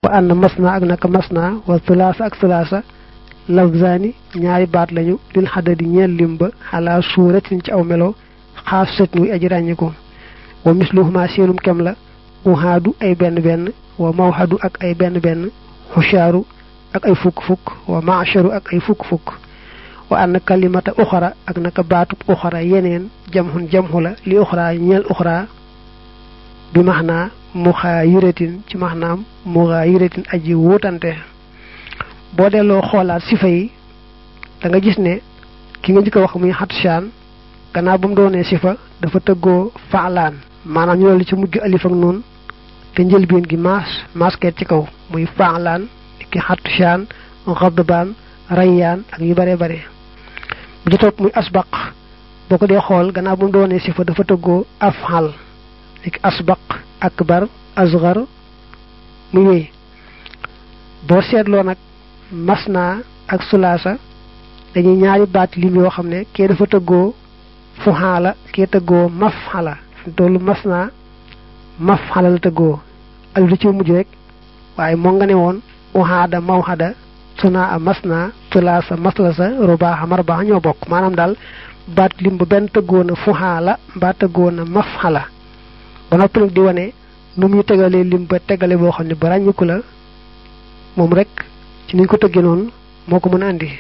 wa ànd masna ak naka masna wa sulaasa ak sulaasa lafzaani ñaari baat lañu lil xadadi ñeel lim ba xalaa suuratin ci aw melo xaas sët muy aji ràññiku wa misluhuma seenum kem la uhaadu ay benn benn wa mawhadu ak ay benn benn xushaaru ak ay fukk fukk wa maasharu ak ay fukk fukk wa ann kalimata uxara ak naka baatub uxara yeneen jamxun jamxu la li uxra ñeel uxra bi maxnaa muxaayiratin ci maxnaam muxaayiratin aji wuutante boo delloo xoolaat sifa yi da nga gis ne ki nga njëkk a wax muy xatshaan gannaaw ba mu doonee sifa dafa tëggoo faalaan maanaam ñu li ci mujj alif ak noonu te njëlbeen gi maas masket ci kaw muy faalaan ki xatshaan xadbaan rayyaan ak yu bare bare bu ci topp muy asbaq boo ko dee xool gannaaw ba mu doonee sifa dafa tëggoo afxal ki asbaq akbar asgar muy wéy boo seetloo nag masna ak sulaasa dañuy ñaari baat lim yoo xam ne kee dafa tëggoo fuxaala kee tëggoo mafxala toolu masna mafxala la tëggoo alif da ci mujj rek waaye moo nga ne woon uhaada mawhada suna a masna sulaasa maslasa rubaaxa marbaaxa ñoo bokk maanaam daal baat lim ba benn tëggoo na fuxaala mbaa tëggoo na mafxala ba noppi nag di wane nu muy tegalee lim ba tegale boo xam ne ba ràññiku la moom rek ci niñ ko tëggee noonu moo ko mën a andi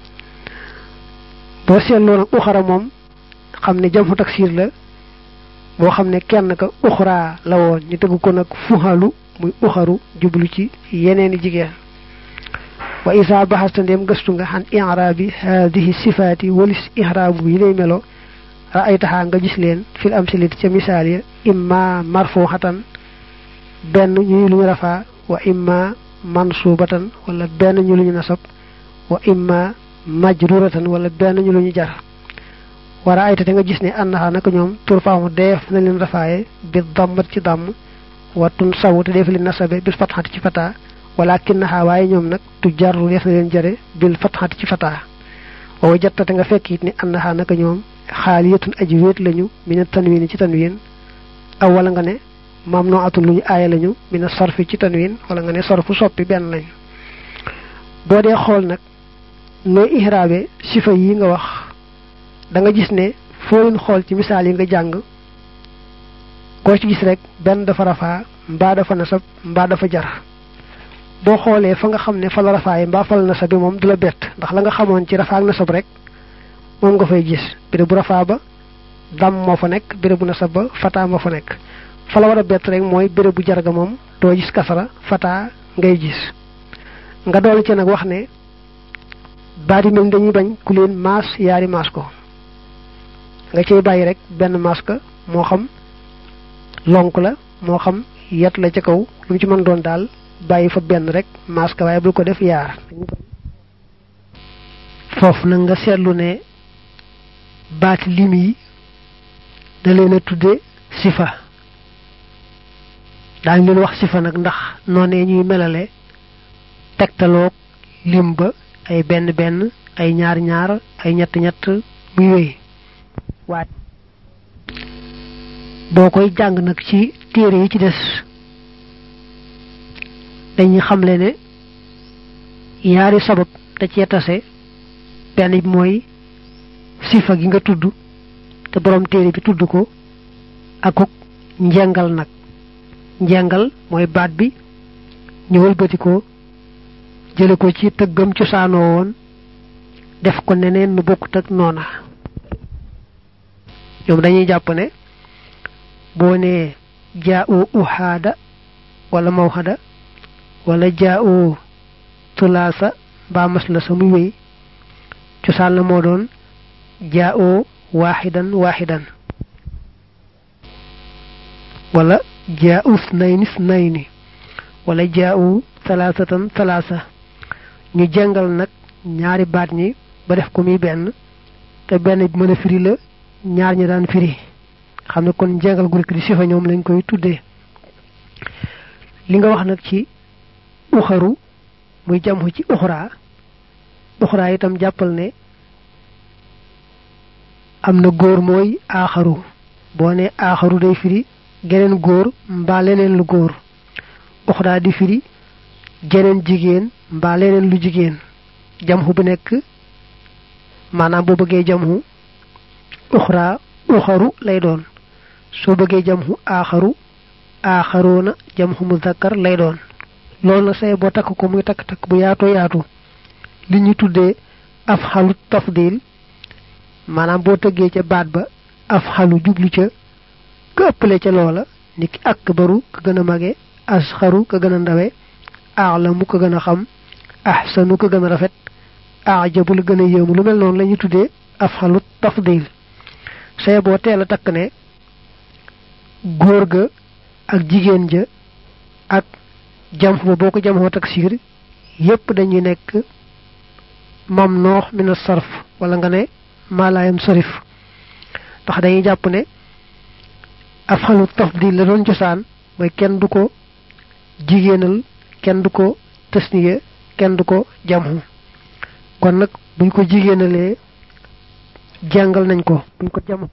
boo seetloo nag uxara moom xam ne jamxu taksir la boo xam ne kenn ka uxraa la woon ñu tëgg ko nag fuxalu muy uxaru jublu ci yeneeni jigéen wa isa baxasta ndéem gëstu nga xan iraabi haadihi sifaati walis iraabu yi lay melo raaytaxaa nga gis leen fil amsilati ca misaal ya imma marfuxatan benn ñuy lu ñu rafaa wa imma mansubatan wala benn ñu lu ñu nasab wa imma majruratan wala benn ñu lu ñu jar wara ayta te nga gis ne annaha naka ñoom turfaamu deef na leen rafaaye bi dammat ci damm wa tun sawu te def leen nasabe bil fatxati ci fataa walakinnaha waaye ñoom nag tu jarru def na leen jare bil fatxati ci fataa wa wajatta te nga fekk it ni annaha naka ñoom xaaliyatun aji wéet lañu mina tanwin ci tanwin aw wala nga ne maam noo atul lu ñu aaya lañu mina sarfi ci tanwin wala nga ne sarfu soppi benn lañu boo dee xool nag nooy ihraabe sifa yi nga wax da nga gis ne foo leen xool ci misaal yi nga jàng koo ci gis rek benn dafa rafaa mbaa dafa nasab mbaa dafa jar boo xoolee fa nga xam ne fa la rafaaye mbaa fa la nasab bi moom du la bett ndax la nga xamoon ci rafaa ak nasab rek moom nga fay gis béré bu rafaa ba dam moo fa nekk béré bu nasab ba fataa moo fa nekk fa la war a bett rek mooy béré bu jarga moom doo gis kasara fataa ngay gis nga dool ci nag wax ne baat yi mel dañuy bañ ku leen maas yaari maas ko nga cay bàyyi rek benn maas ka moo xam lonk la moo xam yet la ca kaw lu mu ci mën doon daal bàyyi fa benn rek maas ka waaye bul ko def yaar foofu nag nga seetlu ne baati lim yi da leen a tudde sifa daañu leen wax sifa nag ndax noonee ñuy melale tegtaloog lim ba ay benn benn ay ñaar ñaar ay ñett ñett muy wéy waat boo koy jàng nag ci téere yi ci des dañuy xamle ne yaari sabab da cee tase benn bi mooy sifa gi nga tudd te borom téere bi tudd ko akuk njengal nag njengal mooy baat bi ñu wëlbati ko jële ko ci tëggam cosaanoo woon def ko neneen nu bokkut ak noona ñoom dañuy jàpp ne boo nee jaa u uhaada wala mawhada wala jaa u tulaasa mbaa mas la sa muy wéy cosaan la moo doon jaa u waaxidan waaxidan wala jaa u snayni snayni wala jaa u talaasatan talaasa ñu jàngal nag ñaari baat ñi ba def ko muy benn te benn bi mën a firi la ñaar ñi daan firi xam ne kon jàngal gu rek di sifa ñoom lañ koy tuddee li nga wax nag ci uxaru muy jamxu ci uxraa uxraa itam jàppal ne am na góor mooy aaxaru boo ne aaxaru day firi geneen góor mbaa leneen lu góor uxraa di firi jeneen jigéen mbaa leneen lu jigéen jamxu bu nekk maanaam boo bëggee jamxu uxra uxaru lay doon soo bëggee jamxu aaxaru aaxaroona jamxu muzakkar lay doon loolu na say boo takk ko muy takk-takk bu yaatoo yaatu li ñu tuddee af xalu tafdil maanaam boo tëggee ca baat ba af xalu jublu ca ka ëppale ca loola ni ki akbaru ka gën a mage asxaru ka gën a ndawe aalamu ka gën a xam ahsanu ka gën a rafet ajabu la gën a yéemu lu mel noonu la ñu tuddee af xalu tafdil say boo teel a takk ne góor ga ak jigéen ja ak jam ba boo ko jamxoo taksiir yépp dañuy nekk mam noox mina sarf wala nga ne maalaayam sarif ndax dañuy jàpp ne af xalu tafdil la doon cosaan mooy kenn du ko jigéenal kenn du ko tasniya kenn du ko jamxu kon nag buñ ko jigéenalee jàngal nañ ko buñ ko jam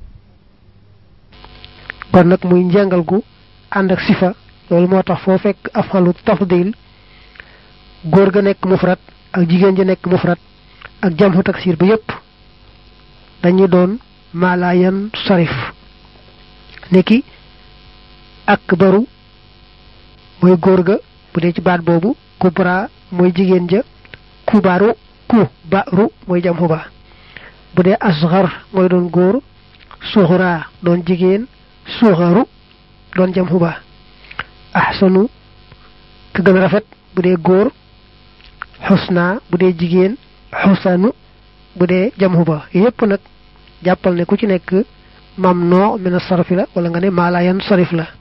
kon nag muy njàngal gu ànd ak sifa loolu moo tax foo fekk af xalu tafdil góor ga nekk mufrat ak jigéen ja nekk mufrat ak jamxu taksir ba yépp dañuy doon maalayan sarif niki akbaru mooy góor ga bu dee ci baat boobu kubra mooy jigéen ja kubaru ku baru mooy jamxu ba bu dee asgar mooy doon góor suxra doon jigéen suxaru doon jamxu ba ahsanu ka gën a rafet bu dee góor xusna bu dee jigéen xusanu bu dee jamxu ba yépp nag jàppal ne ku ci nekk mam noo mina sarfi la wala nga ne maalayan sarif la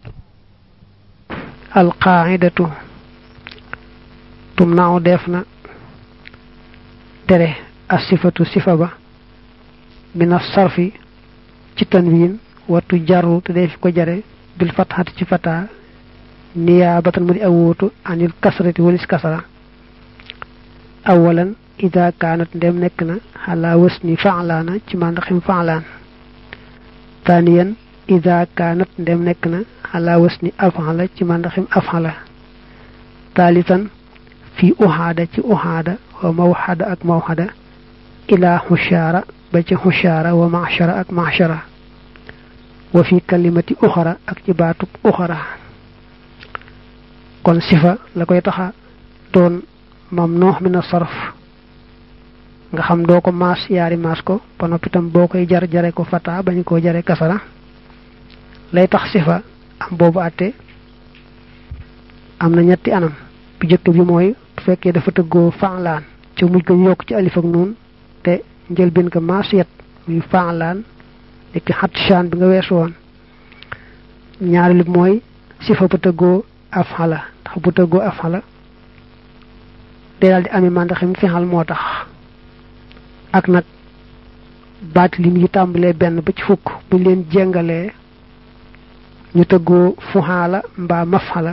alqaidatu tum naaw def na tere asifatu sifa ba mina sarfi ci tanwin wattu jaru te def ko jare bil fatxati ci fata niyaabatan mu di awootu anil kasrati walis kasara awalan ida kaanat ndem nekk na xalaa wasni faalaana ci màndaxim faalaan thaniyan ida kaanat ndem nekk na xalaa wasni afala ci màndaxim afala thalithan fi uhaada ci uhaada wa mawxada ak mawxada ila xushaara ba ci xushaara wa machara ak machara wa fi kalimati uxara ak ci baatub uxara kon sifa la koy taxa doon mamnuux min as-sarf nga xam doo ko maas yaari maas ko ba noppi tam boo koy jar jare ko fata bañ koo jare kasara lay tax sifa am boobu àtte am na ñetti anam bu jëkk bi mooy bu fekkee dafa tëggoo faalaan ca mujj ko yokk ci alif ak nuun te njëlbeen ko maas yet muy faalaan nekk xat shaan bi nga weesu woon ñaari li mooy sifa bu tëggoo afala ndax bu tëggoo afala day daal di amee màndaxim fexal moo tax ak nag baat lim yi tàmbalee benn ba ci fukk buñ leen jengalee ñu tëggoo fuxaala mbaa mafala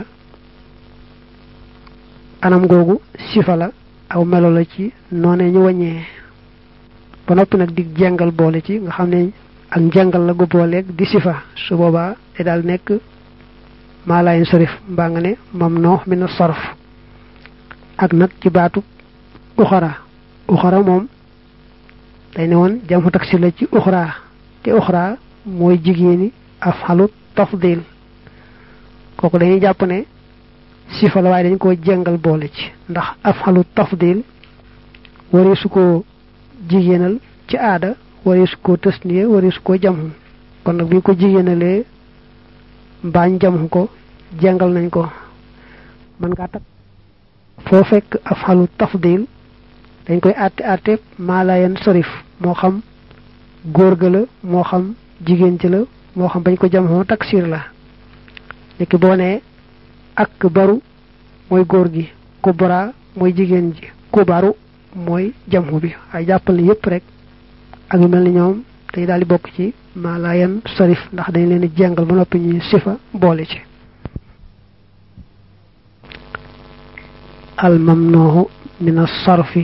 anam googu sifa la aw melo la ci noone ñu waññee ba noppi nag di jengal boole ci nga xam ne ak njengal la gu booleeg di sifa su boobaa day daal nekk maalayin sarif mbaa nga ne mam noox mi na sarf ak nag ci baatu uxara uxara moom day ne woon jamxu taksir la ci uxra te uxra mooy jigéeni afxalu tafdil kooku dañuy jàpp ne sifa la waaye dañ koo jengal boole ci ndax afxalu tafdil waree su ko jigéenal ci aada waree su ko tasniye waree su ko jamxu kon nag bu ñu ko jigéenalee mbaañ jamxu ko jengal nañ ko mën ngaa takk foo fekk afxalu tafdil dañ koy àtte àtte maalayan sarif moo xam góor ga la moo xam jigéen ci la moo xam bañ ko jamxoo taksir la léegi boo nee ak baru mooy góor gi kubra mooy jigéen ji kubaru mooy jamxu bi ay jàppal ne yépp rek ak yu mel ni ñoom day daal di bokk ci maalayan sarif ndax dañ leen di jengal ba noppi ñuy sifa boole ci al mamnuhu min as-sarfi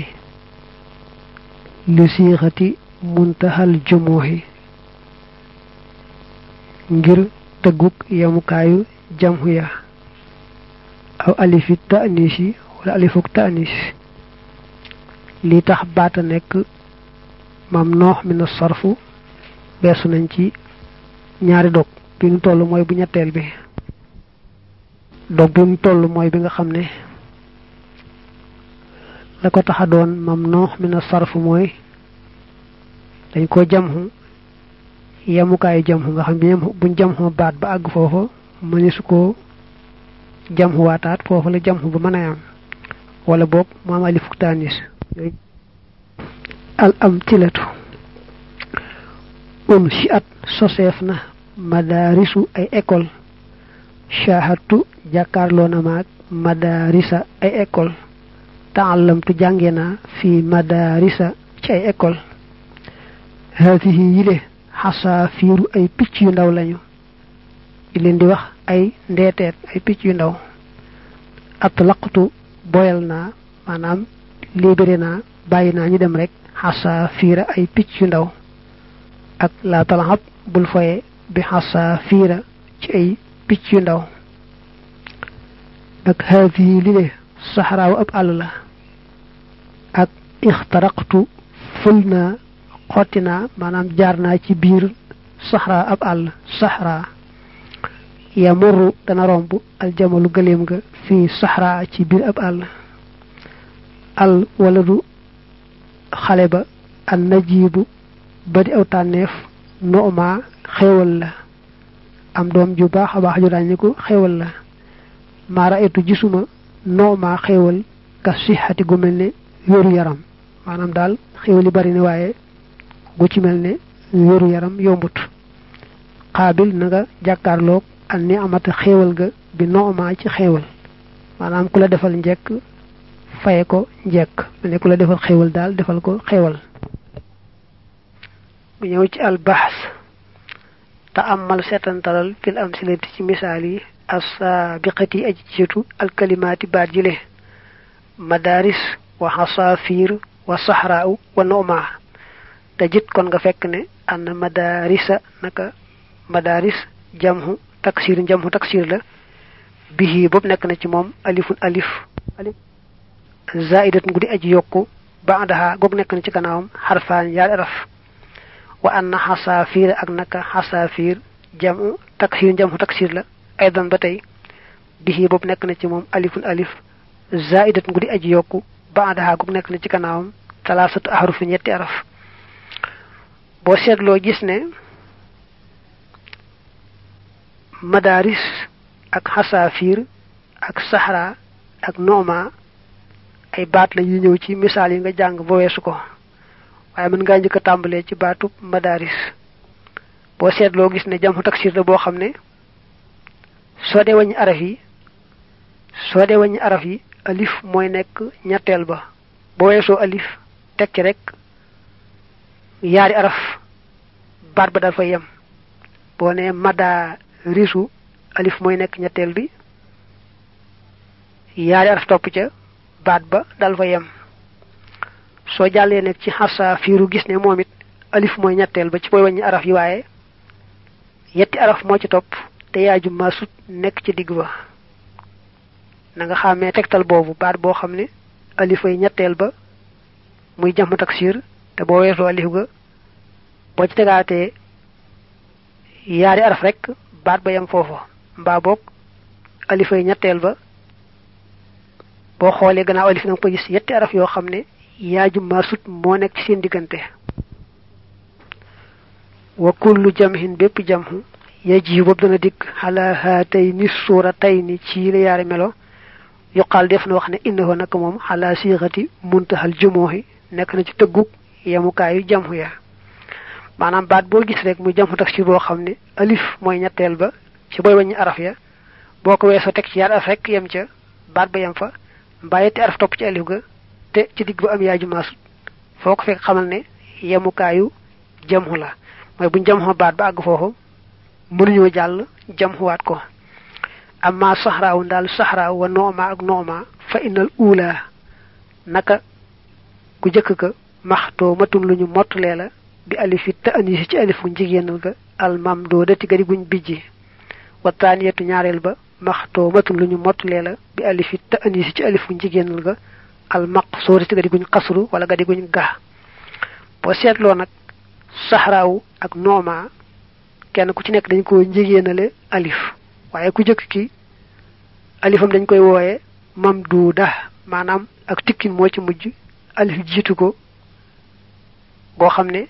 li siixati muntahal jumuhi ngir tëgguk yamukaayu jamhu ya aw alifi ta'nisi wala alifuk ta'anis li tax baata nekk mam noox mi na sarfu beesu nañ ci ñaari dog bi ñu toll mooy bu ñetteel bi dog bi mu toll mooy bi nga xam ne la ko taxa doon mam noox mi na sarfu mooy dañ ko jamxu yemukaayu jamxu nga xam ne buñ jamxu baat ba àgg foofa mënesu ko jamxu waataat foofa la jamxu ba mën a am wala boog mu am alifuk taanis al am tilatu un si at soseef na madaarisu ay école shahatu jàkkaarloo na maag madaarisa ay école taallamtu jànge naa fi madaarisa ci ay école haatihi yile xasaafiiru ay picc yu ndaw lañu di leen di wax ay ndeeteet ay picc yu ndaw atlaqtu boyal naa maanaam libéré naa bàyyi naa ñu dem rek xasaafiira ay picc yu ndaw ak laa talaxab bul foye bi xasaafiira ci ay picc yu ndaw ak haadihi li le saxaraawu ab àll la ak ixtaraqtu ful naa xotti naa maanaam jaar naa ci biir saxraa ab àll saxraa yamurru dana romb aljamalu gëléem ga fii saxraa ci biir ab àll al wala du xale ba an najibu ba di aw tànneef nooma xéewal la am doom ju baax a baax ju ràññiku xéewal la maara etu gisuma nooma xéewal ka sixati gu mel ne wéru yaram maanaam daal xéewal yi bari ne waaye gu ci mel ne wéru yaram yombut xaabil na nga jàkkaarloog an ni amata xéewal ga bi nooma ci xéewal maanaam ku la defal njekk faye ko njekk mel ne ku la defal xéewal daal defal ko xéewal bu ñëw ci albaxs te amal seetantalal fil am silati ci misaal yi assaabiqati aji jiitu alkalimaati baat jile madaris wa xasaafiir wa saxraau wa noma te jit kon nga fekk ne ann madarisa naka madaris jamhu taksir jamhu taksir la bihi boobu nekk na ci moom alifun alif alif zaidatun guddi aji yokku baadaha goog nekk na ci gannaawam xarfaan yaari araf wa anna xasaafiir ak naka xasaafiir jamu taksir jamu taksir la aydan ba tey bihi boobu nekk na ci moom alifun alif zaidatun guddi aji yokku baadaha goog nekk na ci gannaawam talaasatu ahrufin ñetti araf boo seetloo gis ne madaris ak xasaafiir ak saxra ak nooma ay baat la yu ñëw ci misaal yi nga jàng ba weesu ko waaye mën ngaa njëkk a tàmbalee ci baatub madaris boo seetloo gis ne jamxu taksir la boo xam ne soo dee wàññi araf yi soo dee wàññi araf yi alif mooy nekk ñetteel ba boo weesoo alif teg ci rek yaari araf baat ba dal fa yem boo ne mada risu alif mooy nekk ñetteel bi yaari araf topp ca baat ba dal fa yem soo jàllee nag ci xasa fiiru gis ne moom it alif mooy ñetteel ba ci booy wàññi araf yi waaye yetti araf moo ci topp te yaaju maasut nekk ci digg ba na nga xàmmee tegtal boobu baat boo xam ne alifay ñetteel ba muy jàmm taksir te boo weesoo alif ga boo ci tegaatee yaari araf rek baat ba yem foofa mbaa boog alifay ñetteel ba boo xoolee gannaaw alif nanga ko gis yetti araf yoo xam ne yaaju maasut moo nekk ci seen diggante wa kullu jamhin bépp jamhu yaji boobu dana dikk xalaa haatay ni suura tay ni ci la yaari melo yuqaal def na wax ne innahu naka moom xalaa siixati muntahal jumooxi nekk na ci tëggug yemukaayu jamhu ya maanaam baat boo gis rek muy jamhu taksir boo xam ne alif mooy ñetteel ba ci booy wàññi araf ya boo ko weesoo teg ci yaar araf rek yem ca baat ba yem fa mbaa yetti araf topp ci alif ga te ci digg ba am yaaju maasut foo ko fekk xamal ne yemukaayu jamhu la mooy buñ jamxoo baat ba àgg foofu mënuñoo jàll jamxuwaat ko amma saxraawu daal saxraaw wa nooma ak nooma fa innal uula naka ku jëkk ka maxtoo matum lu ñu mottalee la bi alifi te anisi ci alifu njigéenal ga almam doo dati gadi guñ bijji wa taaniyatu ñaareel ba maxtoomatun lu ñu mottalee la bi alifi ta anisi ci alifu jigéenal ga al maqsuurati ga di guñ xasru wala ga di guñ gaa boo seetloo nag saxraawu ak nooma kenn ku ci nekk dañ ko njigéenale alif waaye ku jëkk ki alifam dañ koy wooye mamduuda maanaam ak tikkin moo ci mujj alif jiitu ko goo xam ne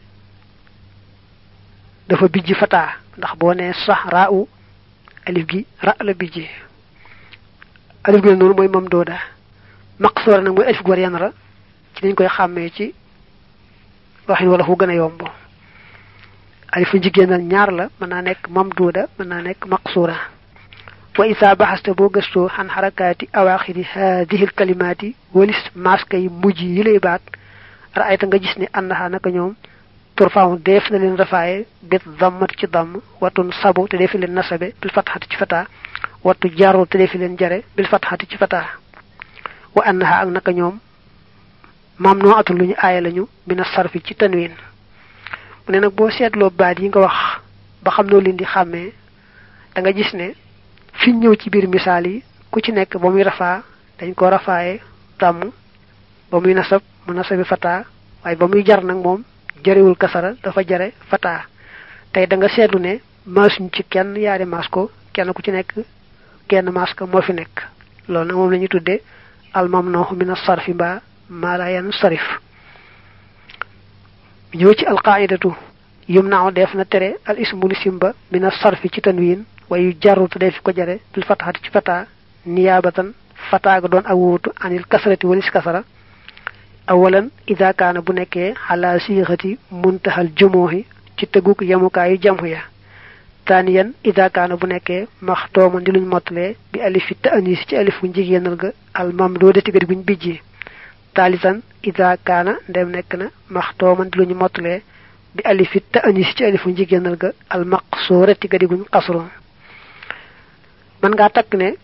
dafa bijji fataa ndax boo nee saxraawu alif gi ra la bijji alif gi noonu mooy mamduuda maqsuura nag mooy alif gu war yan ra ci dañ koy xàmmee ci waxin wala fu gën a yomb alifu jigéenal ñaar la mën naa nekk mamduuda mën naa nekk maqsuura wa isa baxaste boo gëstoo xan xarakaati awaaxiri haadihi kalimaati walis maska yi mujj yi lay baat raayta nga gis ne annaha naka ñoom turfaamu def na leen rafaaye bit dammat ci damm watun sabu te defi leen nasabe bil fatxati ci fataa wattu jaru te defi leen jare bil fatxati ci fataa wa annaha ak naka ñoom maam noo atul lu ñu aaya lañu mina sarfi ci tanwin mu ne nag boo seetloo baat yi nga wax ba xam noo leen di xàmmee da nga gis ne fi ñëw ci biir misaal yi ku ci nekk ba muy rafaa dañ ko rafaaye tàmm ba muy nasab mu nasabi fataa waaye ba muy jar nag moom jarewul kasara dafa jare fataa tey da nga seetlu ne maasuñ ci kenn yaari maas ko kenn ku ci nekk kenn maas ko moo fi nekk loolu nag moom la ñuy tuddee almamnooxu mina sarfi mbaa maala yan sarif ñëw ci alqaidatu yum naaw def na tere al ismu lisim ba mina sarfi ci tanwin wayu jarrutu def ko jare bil fataxati ci fata niyaabatan fataa ga doon ak wuutu anil kasrati walis kasara awalan ida kaana bu nekkee xalaa siixati muntahal jumooxi ci tëgguk yemukaayu jamhu ya taaniyan ida kaana bu nekkee maxtooman di luñ mottalee bi alifi ta anis ci alifu njigéenal ga al mamdoodati ga di guñ bijji taalisan ida kaana ndem nekk na maxtooman di luñu mottalee bi alifi ta anis ci alifu njigéenal ga al maqsoorati ga di guñ xasru mën ngaa takk ne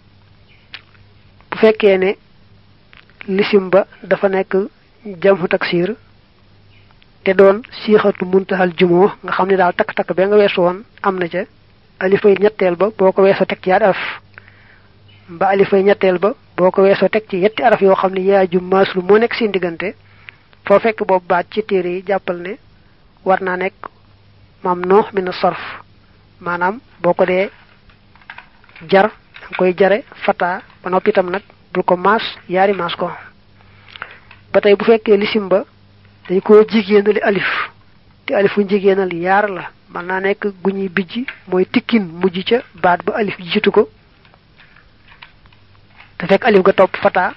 bu fekkee ne lisim ba dafa nekk jamhu taksir te doon siixatu muntahal jumoo nga xam ne daal takk-takk ba nga weesu woon am na ca alifay ñetteel ba boo ko weesoo teg ci yaari araf ba alifay ñetteel ba boo ko weesoo teg ci yetti araf yoo xam ne yaa ju maaslu moo nekk seen diggante foo fekk boobu baat ci téere yi jàppal ne war naa nekk maam noox mi na sarf maanaam boo ko dee jar danga koy jare fata ba noppi itam nag bul ko maas yaari maas ko ba tey bu fekkee lisim ba dañ koo jigéenali alif te alifu jigéenal yaar la mën naa nekk gu ñuy bijji mooy tikkin mujj ca baat ba alif jiitu ko te fekk alif ga topp fata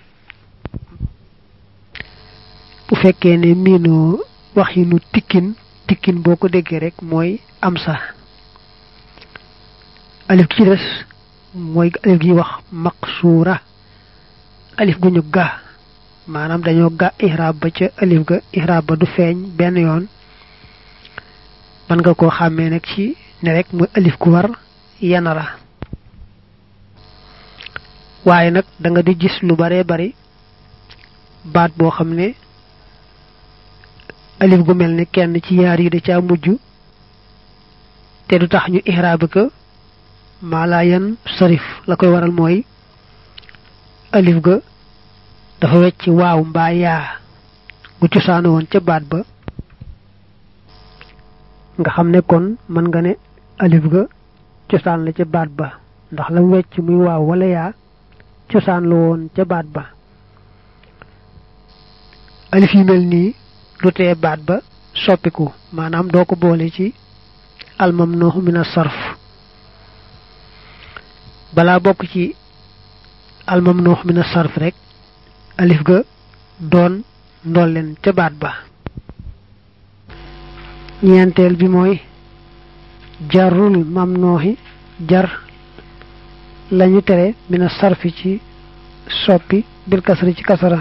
bu fekkee ne miinoo wax yi nu tikkin tikkin boo ko déggee rek mooy am sa alif gi ci des mooy alif gi wax maqsuura alif gu ñu ga maanaam dañoo ga ihraab ba ca alif ga ihraab ba du feeñ benn yoon mën nga koo xàmmee nag ci ne rek mooy alif gu war yana la waaye nag da nga di gis lu bare bari baat boo xam ne alif gu mel ne kenn ci yaar yi da caa mujj te du tax ñu ihraab ko maala yan sarif la koy waral mooy alif ga dafa wecc waaw mbaa yaa gu cosaanu woon ca baat ba nga xam ne kon mën nga ne alif ga cosaan la ca baat ba ndax la wecc muy waaw wala yaa cosaan la woon ca baat ba alif yi mel nii du tee baat ba soppiku maanaam doo ko boole ci almam nooxu mina sarf balaa bokk ci almam noox mina sarf rek alif ga doon ndolleen ca baat ba ñeenteel bi mooy jarul mam nooxi jar lañu tere mina sarfi ci soppi bil kasri ci kasara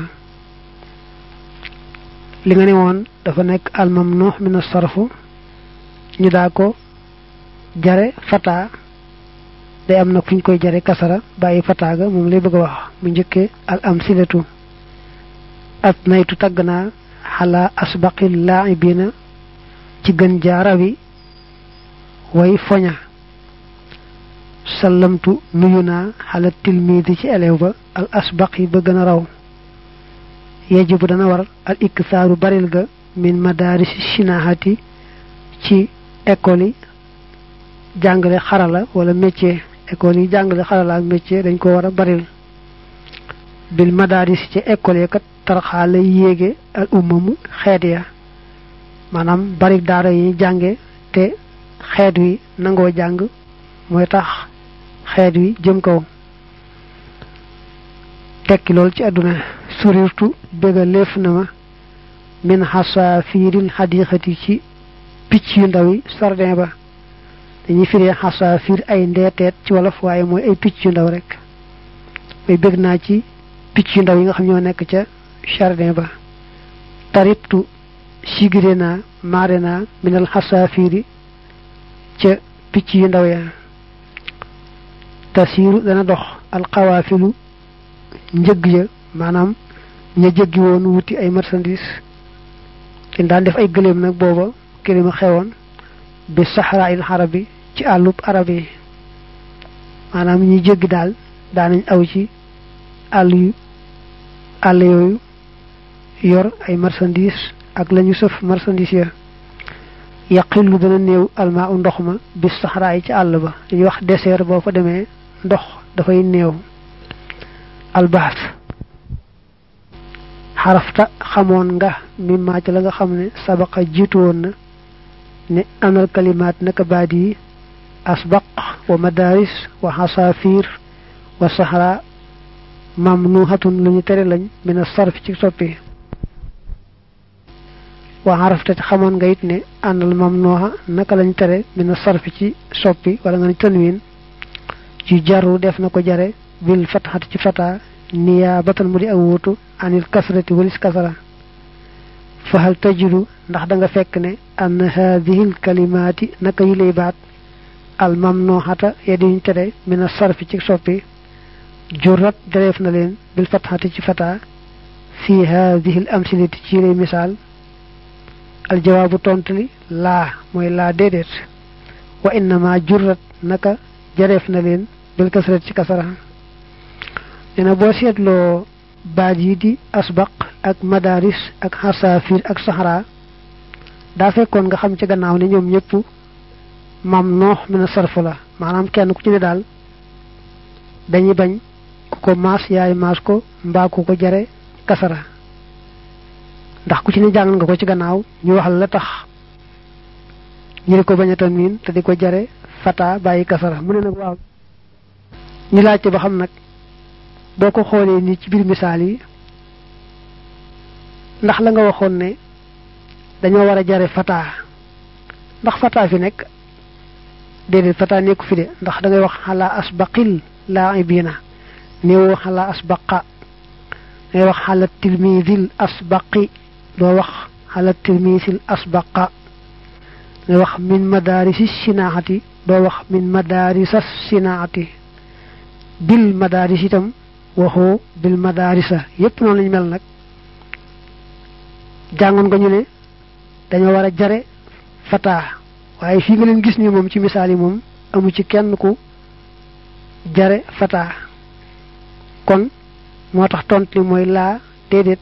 li nga ne woon dafa nekk almam noox mina sarfu ñu daa ko jare fata day am nag fu ñu koy jare kasara bàyyi fataaga moom lay bëgg a wax mu njëkkee al am silatu at naytu tagg naa xalaa asbaqi laaibina ci gën jaarawi way foña sallamtu nuyu naa xala tilmiidi ci elew ba al asbaq yi ba gën a raw yajibu dana war al iksaaru baril ga min madaarisi shinahati ci école yi jàngale xarala wala métier école yi jàngale xarala ak métier dañ ko war a baril bil madaris ci école yi kat tarxaa lay yéege al ummamu xeet ya maanaam bari daara yi jànge te xeet wi nangoo jàng mooy tax xeet wi jëm kaw tekki lool ci àdduna surirtu béga léef na ma min xasaafiiril xadiixati ci picc yu ndaw yi sardin ba dañuy firee xasaafiir ay ndeeteet ci wolof waaye mooy ay picc yu ndaw rek may bég naa ci picc yu ndaw yi nga xam ñoo nekk ca jardin ba taribtu sigire naa maare naa minal xasaafiiri ca picc yu ndaw ya tasiiru dana dox alxawaafilu njëgg ya maanaam ña jëggi woon wuti ay marchandise kin daan def ay gëléem nag booba gëléem a xewoon bi saxraa il xarabi ci àllub arab yi maanaam ñi jéggi daal daanañ aw ci àll yu àll yooyu yor ay marchandise ak lañu sëf marchandise ya yaqillu dana néew almaa u ndox ma bi saxraa yi ci àll ba dañuy wax désert boo fa demee ndox dafay néew albaas xarafta xamoon nga mimmaa ci la nga xam ne sabaqa jiitu woon na ne anal kalimaat naka baat yi asbaq wa madaris wa xasaafiir wa saxra mamnuhatun lu ñu tere lañ mina sarf ci soppi wa xarafta ci xamoon nga it ne anal mamnuha naka lañ tere mina sarf ci soppi wala nga ne tanwin ci jaru def na ko jare bil fatxati ci fata niyaabatan mu di ak wuutu anil kasrati walis kasara fahal tajidu ndax da nga fekk ne ann haadihi l kalimaati naka yi lay baat al mamnuhata ya diñ tere mina sarfi ci soppi jurat dereef na leen bil fatxati ci fata fi haadihi l amsilati ci lay misaal al jawaabu tontu li laa mooy laa déedéet wa innama jurat naka jareef na leen bil kasrat ci kasara nee na boo seetloo baat yi di asbaq ak madaris ak xasaafir ak saxara daa fekkoon nga xam ci gannaaw ne ñoom ñëpp mam noox mi na sarf la maanaam kenn ku ci ne daal dañuy bañ ku ko maas yaay maas ko mbaa ku ko jare kasara ndax ku ci ne jàng nga ko ci gannaaw ñu wax la tax ñu di ko bañ a tanwin te di ko jare fata bàyyi kasara mu ne nag waaw ñu laajte ba xam nag boo ko xoolee nii ci biir misaal yi ndax la nga waxoon ne dañoo war a jare fata ndax fata fi nekk déedéet fata nekku fi de ndax da ngay wax xalaa asbaqil laaibina néewoo xalaa asbaqa da ngay wax xala tilmisil asbaqi doo wax xala tilmisil asbaqa da ngay wax min madarisi sinaati doo wax min madarisas sinaati bil madaris itam waxoo bil madarisa yépp noonu lañu mel nag jàngoon nga ñu ne dañoo war a jare fata waaye fii nga leen gis ni moom ci misaal yi moom amu ci kenn ku jare fata kon moo tax tont li mooy laa déedéet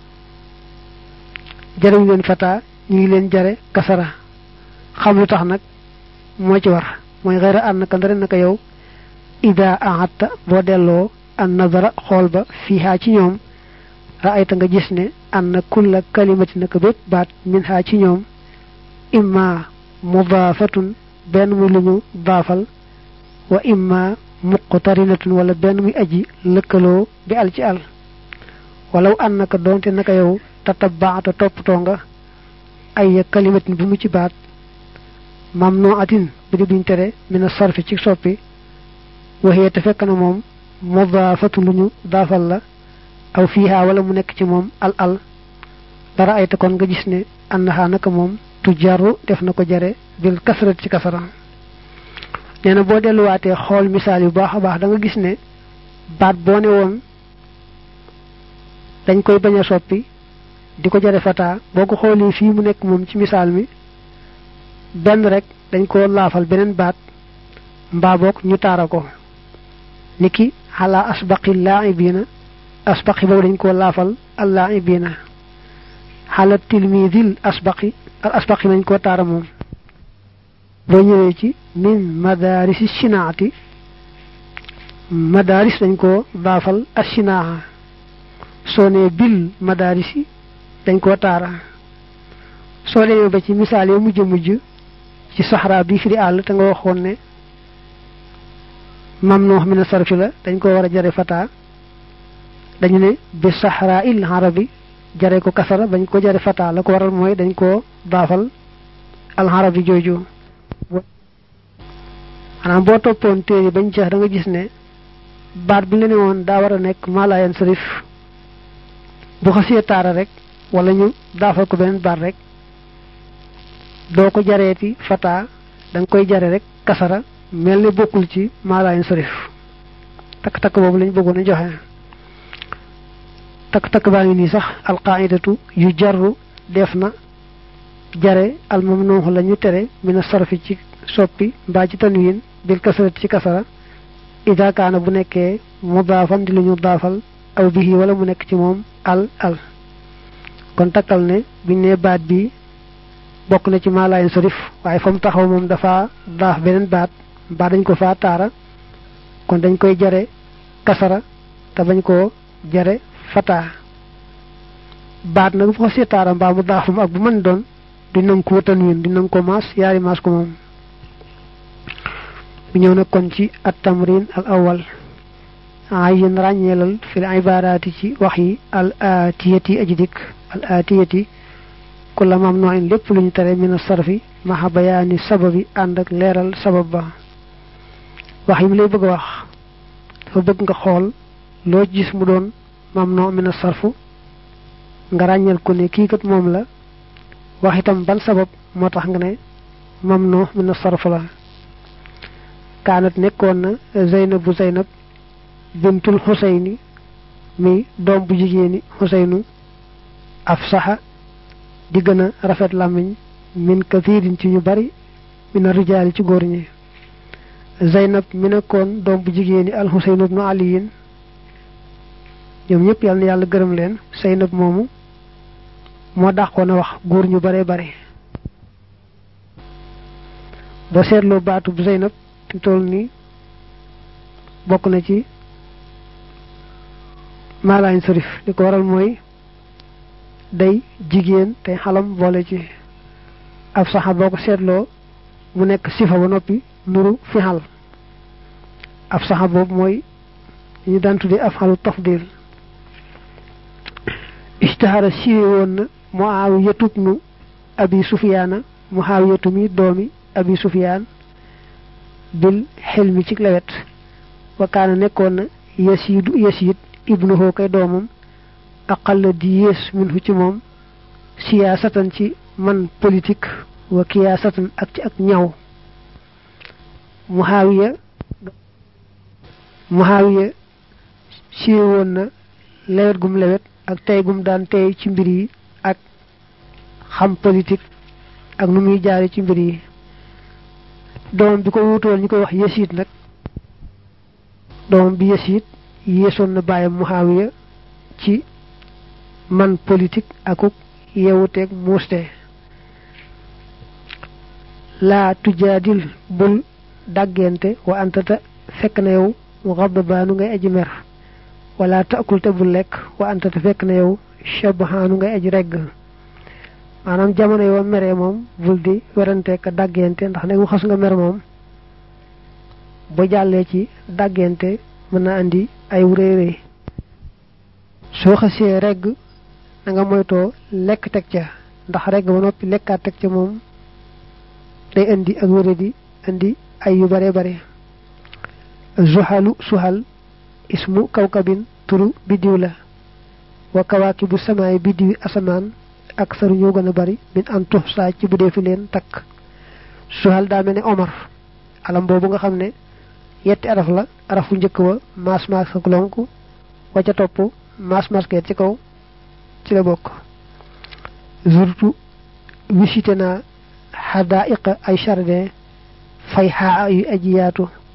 jarewuñu leen fata ñu ngi leen jare kasara xam lu tax nag moo ci war mooy xëyra ànd naka ndare naka yow ida ahatta boo delloo an nazara xool ba fiihaa ci ñoom raayta nga gis ne anna kulla kalimati naka bépp baat min haa ci ñoom imma mudaafatun benn muy lu ñu daafal wa imma muqtarinatun wala benn muy aji lëkkaloo bi al ci al walaw an naka doonte naka yow tatabaata toppatoo nga ay kalimatin bu mu ci baat mamnuatin bu di buñ tere mina sarfi ci soppi waxee te fekk na moom mudaafatu lu ñu daafal la aw fiiha wala mu nekk ci moom al al dara ay te kon nga gis ne annaha naka moom tu jaru def na ko jare bil kasrat ci kasara nee na boo delluwaatee xool misaal yu baax a baax da nga gis ne baat boo ne woon dañ koy bañ a soppi di ko jare fata boo ko xoolee fii mu nekk moom ci misaal mi benn rek dañ ko laafal beneen baat mbaa boog ñu taara ko niki ala asbaqi laaibina asbaqi boobu dañ koo laafal al laaibina xala tilmidil asbaqi al asbaqi nañ koo taara moom boo ñëwee ci min madarisi shinaati madaris dañ koo daafal ashinaa soo nee bil madarisi dañ koo taara soo demee ba ci misaal yi mujj mujj ci saxraa bi fi di àll te nga waxoon ne mam noox mi na sarfi la dañ ko war a jare fata dañu ne bi saxraa il arabi jare ko kasara bañ ko jare fata la ko waral mooy dañ koo daafal al arabi jooju maanaam boo toppoon téere bañ jeex da nga gis ne baat bi la ne woon daa war a nekk malayan sarif bu xasee taara rek wala ñu daafal ko beneen baat rek doo ko jareeti fata da nga koy jare rek kasara mel ne bokkul ci malayan sarif takk-takk boobu lañ bëggoon a joxe takk-takk baa ngi nii sax alqaidatu yu jarru def na jare almamnuuxu la ñu tere mina sarfi ci soppi mbaa ci tanwin bil kasarati ci kasara ida kaana bu nekkee mudaafan di lu ñu daafal aw bihi wala mu nekk ci moom al al kon takkal ne buñ ne baat bi bokk na ci maalayen sarif waaye fa mu taxaw moom dafa daaf beneen baat mbaa dañ ko faa taara kon dañ koy jare kasara te bañ koo jare fataa baat nag bu ko see taara mbaa mu daafam ak bu mën doon di nang ko tanwin di nang ko maas yaari maas ko moom bu ñëw nag kon ci at tamrin al awal ayin ràññeelal fil ibaaraati ci wax yi al aatiyati aji dikk al aatiyati kulla mamnuin lépp lu ñu tere min sarfi maxa bayaani sababi ànd ak leeral sabab ba wax yi mu lay bëgg a wax dafa bëgg nga xool loo gis mu doon mamnu min sarfu nga ràññeel ko ne kii kat moom la wax itam ban sabab moo tax nga ne mamnu min sarf la kaanat nekkoon na zeynab bu zeynab bintul xuseyni mi doom bu jigéeni xuseynu af saxa di gën a rafet làmmiñ min kathirin ci ñu bari mina rijaali ci góor ñi zeynab mi nekkoon doom bu jigéeni al xuseynu ibnu aliyin ñoom ñëpp yàlla na yàlla gërëm leen zeynab moomu moo dàqoon a wax góor ñu bare bare boo seetloo baatu bu zeynab fi toll nii bokk na ci maalaañ sarif li ko waral mooy day jigéen tey xalam boole ci ab saxa boo ko seetloo mu nekk sifa ba noppi nuru fi xal ab saxa boobu mooy ñu daan tuddee af xalu tafdil istihara siiwe woon na muawiyatu ibnu abi sufiyaana muawiyatu mi doomi abi sufiyaan bil xel mi ci lewet wakaana nekkoon na yasiidu yasiid ibnuhu kay doomam aqalla di yées minhu ci moom siyaasatan ci man politique wa kiyaasatan ak ci ak ñaw muhaawiya muhaawiya siiwe woon na lewet gum lewet ak tey gum daan tey ci mbir yi ak xam politique ak nu muy jaare ci mbir yi doomam bi ko wutoon ñu koy wax yasiid nag doomam bi yasiid yéesoon na bàyyam muhaawiya ci man politique akuk yewuteeg muuste laa tujaadil bul dàggente wa antata fekk na yow xadbaanu ngay aji mer wala taakul te bul lekk wa antata fekk na yow shabahaanu ngay aji regg maanaam jamono yoo meree moom bul di werante ka dàggente ndax ne mu xas nga mer moom ba jàllee ci dàggente mën na andi ay wuréeré soo xasee regg na nga moytoo lekk teg ca ndax regg ba noppi lekkaat teg ca moom day indi ak wéré di indi ay yu bare bare zuhalu suhal ismu kawkabin turu biddiw la wa kawaakibu samaay biddiwi asamaan ak saru ñoo gën a bari min an tux saa ci bu dee fi leen takk suhal daa mel ne omar alam boobu nga xam ne yetti araf la arafu njëkk wa maas maas ak lonk wa ca topp maas masket ci kaw ci la bokk zurtu visité naa xadaiqa ay jardin fay xaa yu aji yaatu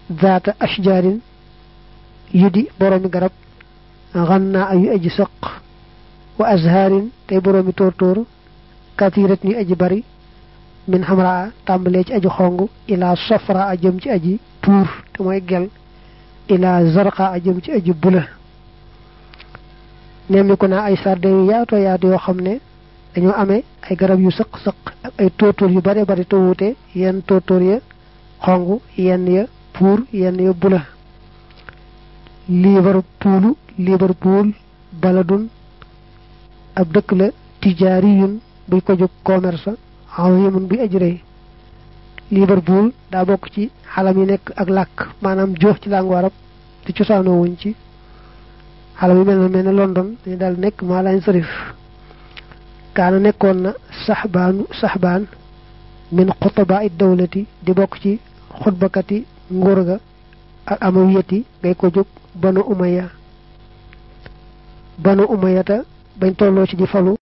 zaata ashjaarin yu di boroomi garab xannaa yu aji sëq wa azhaarin tey boroomi tóortóor katirat ñu aji bari min xamraa tàmbalee ci aji xong ilaa safra a jëm ci aji puur te mooy gel ilaa zarqa a jëm ci aji bula nemmiku naa ay sarde yu yaatoo yaatu yoo xam ne dañoo amee ay garab yu sëq sëq ak ay tóortóor yu bare bari te wuute yenn tóortóor ya xong yenn ya puur yenn ya bula liverpoolu liverpool baladun ab dëkk la tijaariyun buy ko jóg commerce azimun buy aji rëy liverpool daa bokk ci xalam yi nekk ak làkk maanaam joox ci làngu arab te cosaanoo wuñ ci xalam yi mel na mel ne london dañu daal nekk maa lañ sarif kaana nekkoon na saxbaanu saxbaan min xutaba it dawlati di bokk ci xutbakati nguur ga ak amawiyati ngay ko jóg banu umaya banu umayata bañ tolloo ci di falu